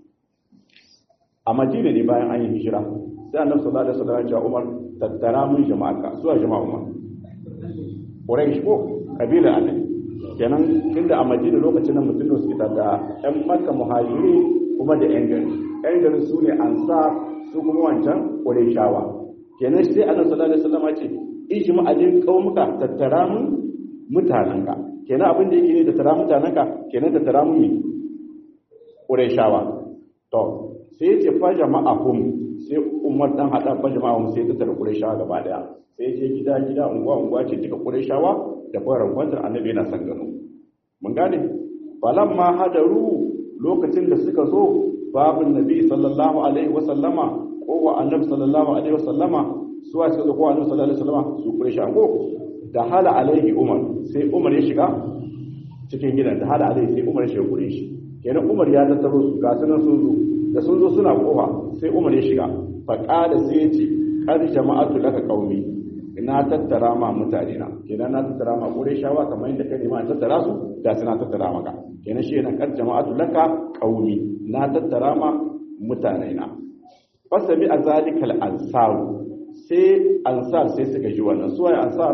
a madina ne bayan an yi hijira sai annabi sallallahu alaihi wasallam ya ce umar tattara mu jama'aka su a jama'a umar quraish ko kabila annabi kenan tunda a madina lokacin nan mutum suke da ɗan makka muhajiri kuma da yan gari yan gari su ne ansar su kuma wancan qurayshawa kenan sai annabi sallallahu alaihi wasallam ya ce ijma alin qaumuka tattara mun mutananka kenan abin da yake ne tattara mutananka kenan tattara mun ne qurayshawa to sai ya ce fa jama'ahum sai umar dan hada fa jama'ahum sai tattara qurayshawa gaba daya sai ya je gida gida unguwa unguwa ce duka qurayshawa da fara kwantar annabi yana san gano mun gane falamma hadaru lokacin da suka zo babun nabi sallallahu alaihi wasallama ko wa annabi sallallahu alaihi wasallama suwa suka zo ko annabi sallallahu alaihi wasallama su quraysha ko da hala alaihi umar sai umar ya shiga cikin gidan da hala alaihi sai umar ya shiga gure shi kenan umar ya tattaro su ga sunan sun zo da sun zo suna kofa sai umar ya shiga fa qala sai ya ce qad jama'atu laka qaumi ina tattara ma mutane na kenan na tattara ma qurayshawa kamar yadda kai ma tattara su da suna tattara maka kenan shi yana qad jama'atu laka qaumi na tattara ma mutane na fasami azalikal ansar sai ansar sai suka ji wannan suwaye ansar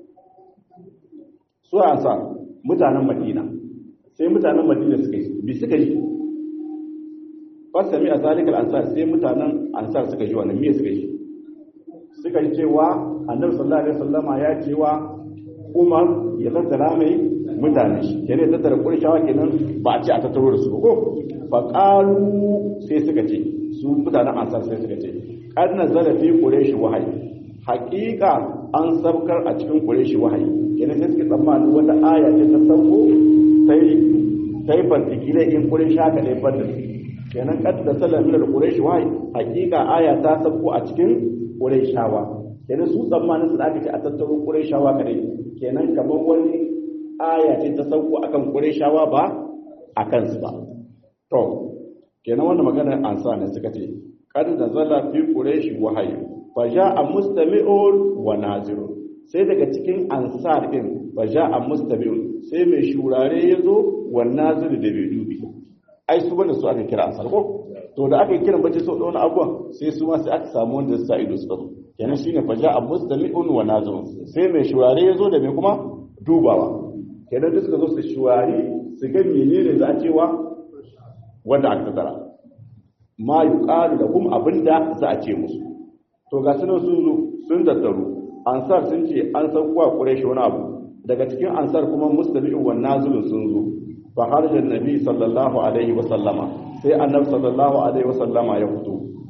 suwaye ansar mutanen madina sai mutanen madina suka yi bi suka yi fasami a zalikar ansar sai mutanen ansar suka ji wannan me suka yi suka yi cewa annabi sallallahu alaihi wasallama ya cewa umar ya tattara mai mutane shi kenan ya tattara kurshawa kenan ba a ce a tattaro da su ko fa qalu sai suka ce su mutanen ansar sai suka ce qad nazala fi quraish wahayi haqiqa an sabkar a cikin quraish wahayi kenan sai suka tsammani wata aya ce ta sauko sai sai fartikile in quraish haka dai fadda kenan qad nazala min quraish wahayi haqiqa aya ta sauko a cikin quraishawa kenan su tsammanin su da aka ce a tattaro quraishawa kadai kenan kamar wani aya ce ta sauko akan quraishawa ba akan su ba to kenan wannan magana ansa ne suka ce kad nazala fi quraish wahayi fa ja'a mustami'un wa nazirun sai daga cikin ansar din fa ja'a mustami'un sai mai shurare yazo wa nazir da bai dubi ai su bane su aka kira ansar ko to da aka kira bace so da wani abuwan sai su ma sai aka samu wanda sa ido suka zo kenan shine fa ja'a mustami'un wa nazirun sai mai shurare yazo da mai kuma dubawa kenan duk suka zo su shurare su ga menene za a cewa wanda aka tattara ma yi ƙari da kuma abinda za a ce musu to ga sunan sun zo sun tattaru ansar sun ce an san kuwa ƙureshi wani abu daga cikin ansar kuma mustabi'in wa nazilun sun zo fa harjan nabi sallallahu alaihi wa sallama sai annabi sallallahu alaihi wa sallama ya fito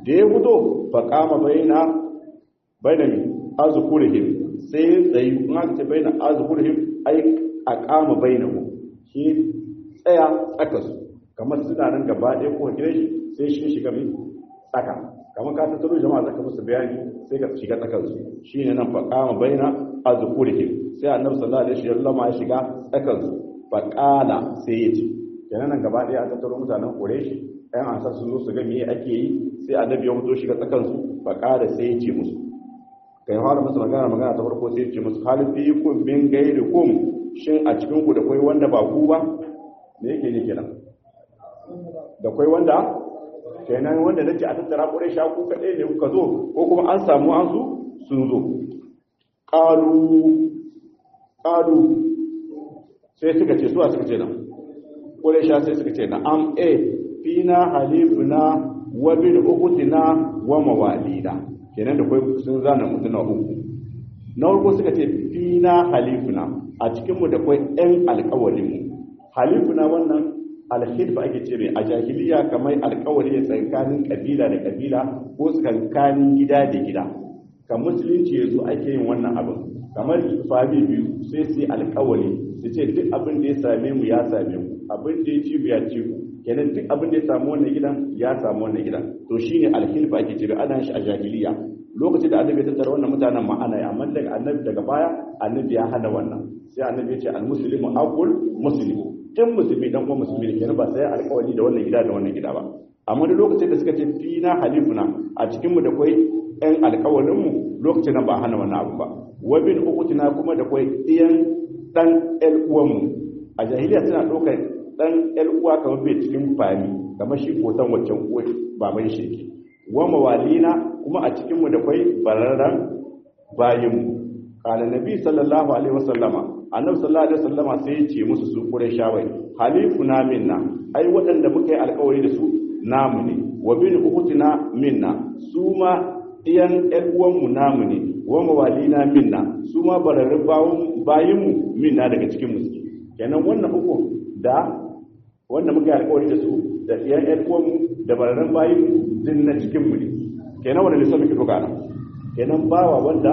da ya fito fa kama baina baina mi azkurihim sai tsayi kuma ce baina azkurihim ai a kama bainahu shi tsaya tsaka su kamar suna nan gaba ɗaya ko gidan shi sai shi shiga mi tsaka kamar ka tattaro jama'a zaka musu bayani sai ka shiga tsakar su shine nan fa kama baina azkurihim sai annabi sallallahu alaihi wasallam ya shiga tsakar su fa qala sai ya ce kenan nan gaba ɗaya an tattaro mutanen Quraysh ɗan ansar sun zo su ga me ake yi sai annabi ya fito shiga tsakar su fa qala sai ya ce musu kai fara musu magana magana ta farko sai ya ce musu hal fi kum min gairikum shin a cikin ku da kai wanda ba ku ba me yake ne kenan da kai wanda kenan wanda nake a tattara Quraysh ku kadai ne kuka zo ko kuma an samu an su sun zo qalu qalu sai suka ce suwa suka ce nan Quraysha sai suka ce na am e fina halifuna wa bil uqutina wa mawalida kenan da kai sun zana mutuna uku na farko suka ce fina halifuna a cikin mu da kai ɗan alƙawarin mu halifuna wannan alhilfa ake ce mai a jahiliya kamar alƙawari ne tsakanin kabila da kabila ko tsakanin gida da gida kan musulunci yazo ake yin wannan abin kamar fami biyu sai su yi alƙawari su ce duk abin da ya same mu ya same mu abin da ya ci ya ci ku kenan duk abin da ya samu wannan gidan ya samu wannan gidan to shine alhilfa ake cewa ana shi a jahiliya lokacin da annabi ya tattara wannan mutanen ma'ana ya amma daga annabi daga baya annabi ya hana wannan sai annabi ya ce almuslimu aqul muslimu in musulmi dan uwan musulmi ne kenan ba sai alƙawari da wannan gida da wannan gida ba amma da lokacin da suka ce fina halifuna a cikin mu da kai ɗan alƙawarin mu lokacin nan ba hana wannan abu ba wa bin ukutina kuma da kai ɗiyan dan ƴan uwan mu a jahiliya suna ɗaukar dan ƴan uwa kamar bai cikin fami kamar shi kotan waccan uwa ba mai sheke wa mawalina kuma a cikin mu da kai bararran bayin mu qala nabi sallallahu alaihi wasallama annabi sallallahu alaihi wasallama sai ya ce musu su quraishawai halifuna minna ai waɗanda muka yi alƙawari da su namu ne wa bin ukutina minna su ma iyan ƴan uwanmu namu ne wa mawalina minna su ma bararrun bayin mu minna daga cikin mu kenan wannan uku da wanda muka yi alƙawari da su da iyan ƴan uwanmu da bararrun bayin mu din na cikin mu ne kenan wanda lissafi muke doka nan kenan bawa wanda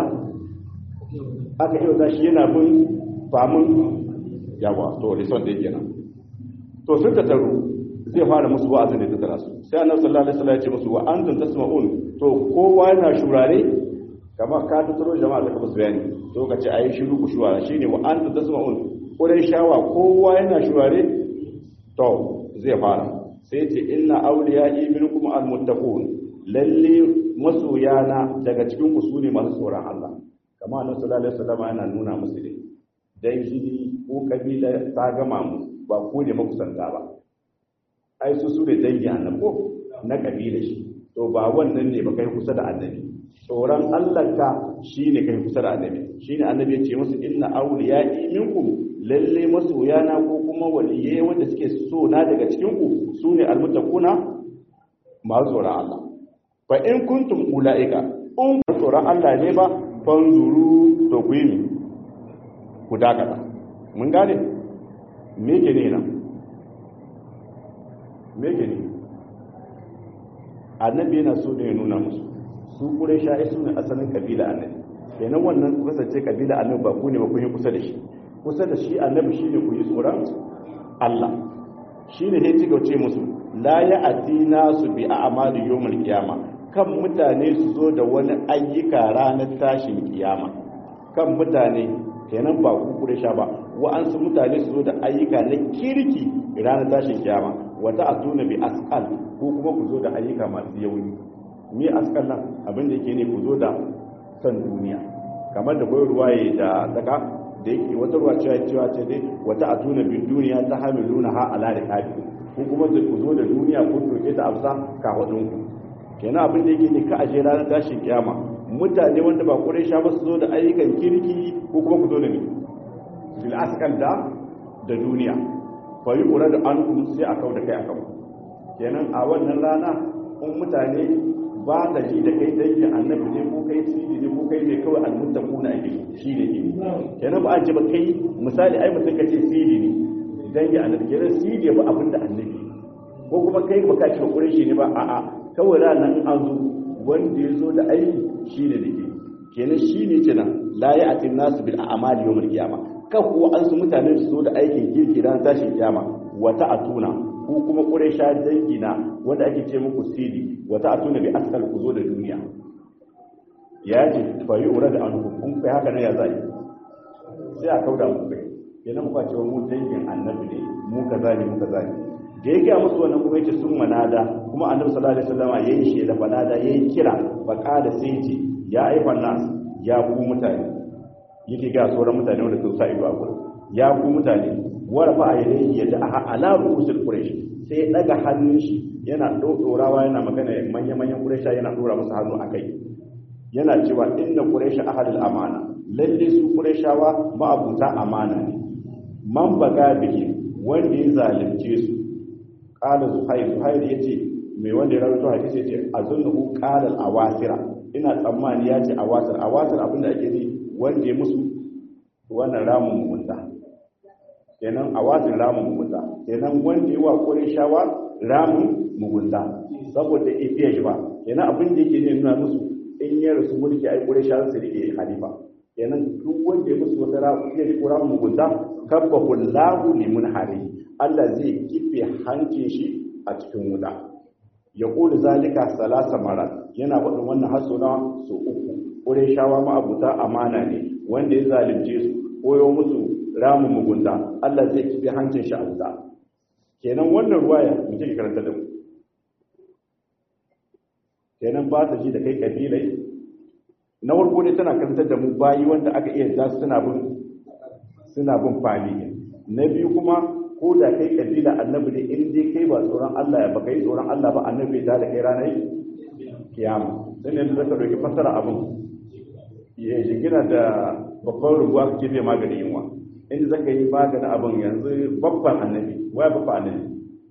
aka yi wa shi yana bin famun yawa to rison da yake nan to sun tattaru zai fara musu wa'azin da tattara su sai annabi sallallahu alaihi wasallam ya ce musu wa antum tasma'un to kowa yana shurare kamar ka tattaro jama'a da kuma bayani to ka ce ayi shiru ku shurara shine wa antum tasma'un kurai shawa kowa yana shurare to zai fara sai ya ce inna awliya'i minkum almuttaqun lalle masoyana daga cikin ku sune masu tsoron Allah kamar annabi sallallahu alaihi wasallam yana nuna musu dai dangi ko kabila ta gama mu ba ko ne makusanta ba ai su su ne dangi annabi ko na kabila shi to ba wannan ne ba kai kusa da annabi tsoron Allah ka shine kai kusa da annabi shine annabi ya ce musu inna awliya'i minkum lalle masoyana ko kuma waliyai wanda suke so na daga cikin ku sune almuttaquna masu tsoron Allah fa in kuntum ulaika in tsoron Allah ne ba fanzuru to ku yi ku dakata mun gane me ke ne nan me ke ne annabi yana so ne ya nuna musu su kure sha'i su ne asalin kabila annabi kenan wannan ku kasance kabila annabi ba ku ne ba ku yi kusa da shi kusa da shi annabi shi ne ku yi tsoron Allah shi ne ya ci gauce musu la ya atina su bi a amali yawmul qiyama kan mutane su zo da wani ayyuka ranar tashin kiyama kan mutane kenan ba ku kure sha ba wa'ansu mutane su zo da ayyuka na kirki ranar tashin kiyama wata a tuna bi askal ko kuma ku zo da ayyuka masu yauni ni askal nan abin da yake ne ku zo da san duniya kamar da koyar ruwaye da daga da yake wata ruwa cewa cewa ce dai wata a tuna bi duniya ta hamiluna ha ala riqabi ko kuma ku zo da duniya ko doke ta afsa ka wadun ku kenan abin da yake ne ka aje ranar tashin kiyama mutane wanda ba kurai sha ba su zo da ayyukan kirki ko kuma ku zo da ni fil askal da da duniya fa yi ƙura da an kuma sai a kau da kai a kau kenan a wannan rana in mutane ba da ji da kai dangin annabi ne ko kai sidi ne ko kai ne kawai almuttaku na ake shi ne ne kenan ba a ce ba kai misali ai mutum ka ce sidi ne dangin annabi kenan sidi ba abin da annabi ko kuma kai ba ka ce ba ƙurai shi ne ba a'a kawai ranar an zo wanda ya zo da aiki shine da ke kenan shine kenan la ya'tin nasu bil a'mali yawm al-qiyamah kan kuwa an su mutane su zo da aikin kirki ran tashin kiyama wata atuna ko kuma quraysha dangi na wanda ake ce muku sidi wata atuna bi askal ku zo da duniya ya ce fa yi ura da an kun kai haka ne ya zai sai a kauda mu kai kenan muka ce mu dangin annabi ne mu kaza ne mu kaza ne da ya gaya musu wannan kuma yace sun manada kuma annabi sallallahu alaihi wasallam yayin shi da fanada yayin kira fa qala sai ce ya aifan nas ya ku mutane yake ga sauran mutane wanda sun sa ido a gurin ya ku mutane warfa a yadda ya da ala rusul quraish sai ya daga hannun shi yana dodorawa yana magana manyan manyan quraisha yana dora musu hannu akai yana cewa inna quraish ahadul amana lalle su quraishawa ma'abuta amana ne man baga bihi wanda ya zalunce su qala zuhair zuhair yace mai wanda ya rawaito hadisi yace azunnu qala al-awasira ina tsammani yace awasir awasir abinda ake yi wanda ya musu wannan ramin mugunta kenan awasir ramin mugunta kenan wanda ya wa qurayshawa ramin mugunta saboda ifiya shi ba kenan abin da yake ne nuna musu in ya rasu mulki ai qurayshawa su rike halifa kenan duk wanda ya musu wata ramin ya rike ramin mugunta kabbahu lahu limun hari Allah zai kife hancin shi a cikin wuta ya kula zalika salasa mara yana faɗin wannan haso na so uku ƙure shawa ma'abuta amana ne wanda ya zalunce su koyo musu ramin mugunta Allah zai kife hancin shi a wuta kenan wannan ruwaya mu take karanta da mu kenan ba ta ji da kai kabilai na farko ne tana karantar da mu bayi wanda aka iya da suna bin suna bin fali na biyu kuma ko da kai kabila annabi ne in dai kai ba tsoron Allah ya baka yi tsoron Allah ba annabi ta da kai ranar kiyama sai ne da zaka doki fasara abin ya jigina da babban rubuwa kake bai maganin yunwa inda zaka yi maganin abin yanzu babban annabi waya babban annabi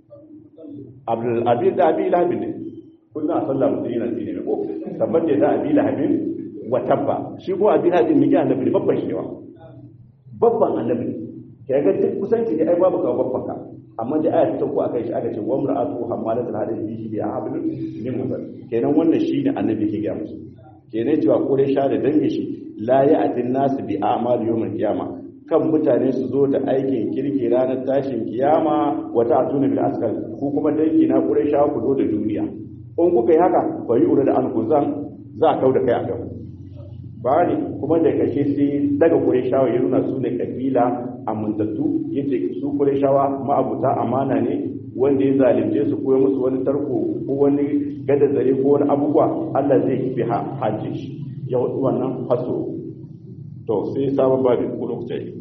abdul abi da abi lahabin ne kullum a sallah mutum yana tsine ne ko tabbata da abi lahabin wa tabba shi ko abi lahabin ne ga annabi babban shi ne wa babban annabi ne ka ga duk kusanci da ai babu ka babban ka amma da aya ta ko akai shi aka ce wa mar'atu hammalatul hadith bihi bi hablun min masal kenan wannan shine annabi ke ga musu kenan cewa kore sha da dange shi la ya'tin nas bi a'mal yawmil qiyama kan mutane su zo da aikin kirki ranar tashin kiyama wata atuna bil askal ko kuma dangi na kore sha ku zo da duniya in kuka yi haka fa yi ura da an kuzan za a kau da kai a kan bari kuma da kashe sai daga Qurayshawa ya nuna su ne kabila amintattu yace su Qurayshawa ma'abuta amana ne wanda ya zalunce su ko musu wani tarko ko wani gada zare ko wani abubuwa Allah zai kifi ha haje shi ya wadu wannan haso to sai sabon babi ko lokaci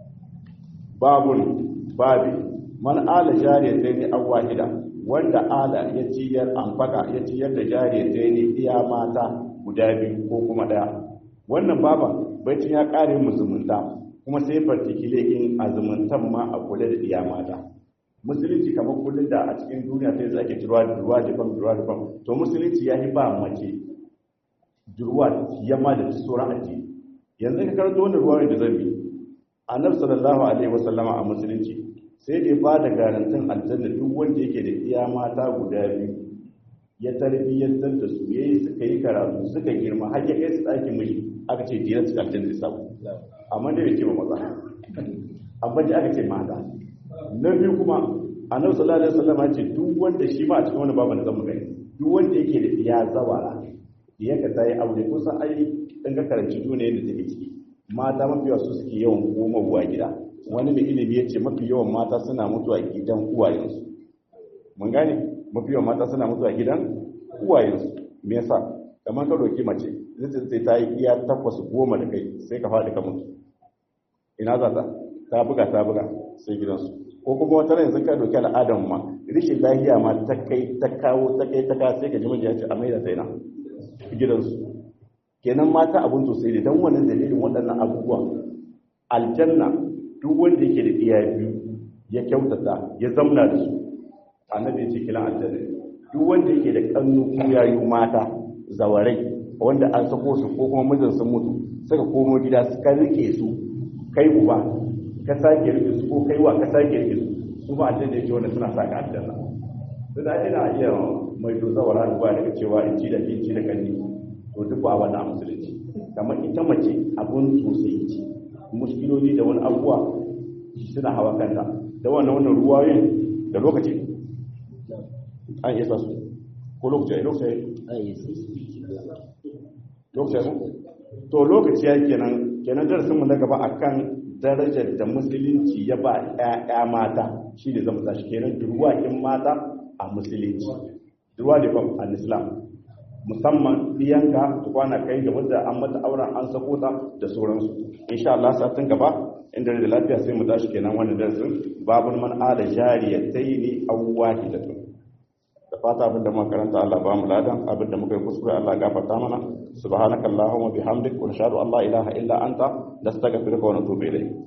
babun babi man ala jariyatayn aw wahida wanda ala ya ciyar amfaka ya ciyar da jariyatayn iya mata guda biyu ko kuma daya wannan baban baitin ya kare musulunta kuma sai fartikile in azumuntan ma a kula da iya mata musulunci kamar kullum da a cikin duniya sai zake turwa da ruwa da fam ruwa da fam to musulunci ya yi ba mace durwa yamma da sauran addini yanzu ka karanto wannan ruwa da zan bi annabi sallallahu alaihi wasallama a musulunci sai da ya ba da garantin aljanna duk wanda yake da iya mata guda biyu ya tarbiyyantar da su yayi suka yi karatu suka girma har ya kai su ɗakin miji aka ce diyar su aljanna zai samu amma dai bai ce ba maza amma dai aka ce mata na biyu kuma annabi sallallahu alaihi wasallam ya ce duk wanda shi ma a cikin wani babu da zamu gani duk wanda yake da iya zawara ya ka tayi aure ko san ai in ka karanci duniya da take ciki mata mafi yawa su suke yawan komawa gida wani mai ilimi ya ce mafi yawan mata suna mutuwa gidan uwayensu mun gane mafi yawan mata suna mutuwa gidan uwayensu me yasa kamar ka roki mace zai sai ta yi iya takwas goma da kai sai ka faɗi ka mutu ina za ta ta buga ta buga sai gidansu ko kuma wata yanzu ka doki al'adar ma rishin lafiya ma ta kai ta kawo ta kai ta kawo sai ka ji miji ya ce a maida ta ina gidansu kenan mata abun to sai dan wannan dalilin waɗannan abubuwan aljanna duk wanda yake da iya biyu ya kyautata ya zamna da su annabi ya ce kilan aljanna duk wanda yake da kannu ko yayu mata zawarai wanda an sako su ko kuma mijin sun mutu suka komo gida suka rike su kai uba ka sake rike su ko kai wa ka sake rike su su ba aljanna yake wanda suna saka aljanna da za ina iya mai doza wa ruwa daga cewa in ci da ke ci da kanni to duk ba wannan musulunci kamar ita mace abun sosai ce muskiloli da wani abuwa suna hawa kanta da wannan wannan ruwayoyin da lokaci an iya su ko lokaci lokaci lokaci to lokaci ya kenan kenan darasinmu na gaba akan darajar da musulunci ya ba ƴaƴa mata shi ne zama tashi kenan durwakin mata a musulunci durwa da fam al islam musamman diyanka ta kwana kai da wadda an mata auren an sako ta da sauransu insha Allah satin gaba inda da lafiya sai mu tashi kenan wannan darasin babun man ala jariyataini aw wahidatun da fata abin da muka karanta Allah ba mu ladan abin da muka yi kuskure Allah gafarta mana subhanakallahumma bihamdik wa nashhadu an la ilaha illa anta nastaghfiruka wa natubu ilayk